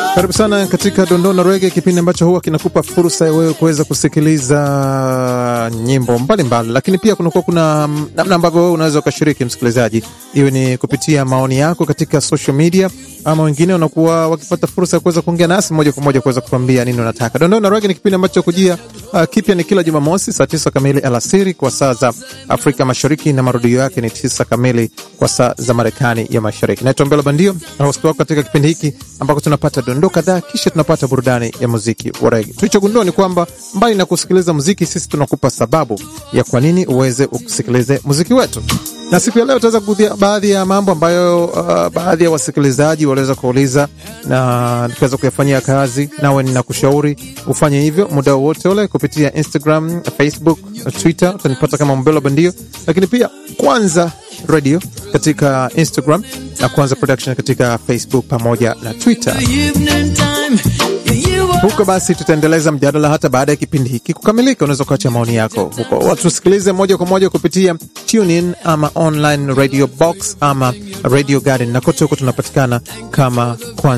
Karibu sana katika Dondoo na Rege, kipindi ambacho huwa kinakupa fursa ya wewe kuweza kusikiliza nyimbo mbalimbali mbali. Lakini pia kunakuwa kuna namna ambavyo wewe unaweza ukashiriki, msikilizaji, iwe ni kupitia maoni yako katika social media, ama wengine wanakuwa wakipata fursa ya kuweza kuongea nasi moja kwa moja kuweza kutuambia nini unataka. Dondoo na Rege ni kipindi ambacho kujia uh, kipya ni kila Jumamosi saa tisa kamili alasiri kwa saa za Afrika Mashariki, na marudio yake ni tisa kamili kwa saa za Marekani ya Mashariki. Naitwa Mbelo Bandio na host wako katika kipindi hiki ambako tunapata dondoo kadhaa, kisha tunapata burudani ya muziki wa rege. Tulichogundua ni kwamba mbali na kusikiliza muziki, sisi tunakupa sababu ya kwa nini uweze usikilize muziki wetu na siku ya leo tutaweza kugusia baadhi ya mambo ambayo uh, baadhi ya wasikilizaji waliweza kuuliza na tukaweza kuyafanyia kazi. Nawe ninakushauri ufanye hivyo muda wowote ule kupitia Instagram, Facebook, Twitter. Utanipata kama Mbelo Bandio, lakini pia Kwanza Radio katika Instagram na Kwanza Production katika Facebook pamoja na Twitter. Huko basi tutaendeleza mjadala hata baada ya kipindi hiki kukamilika. Unaweza kuacha maoni yako huko, watusikilize moja kwa moja kupitia TuneIn ama online radio box ama radio garden, na kote huko tunapatikana kama Kwanza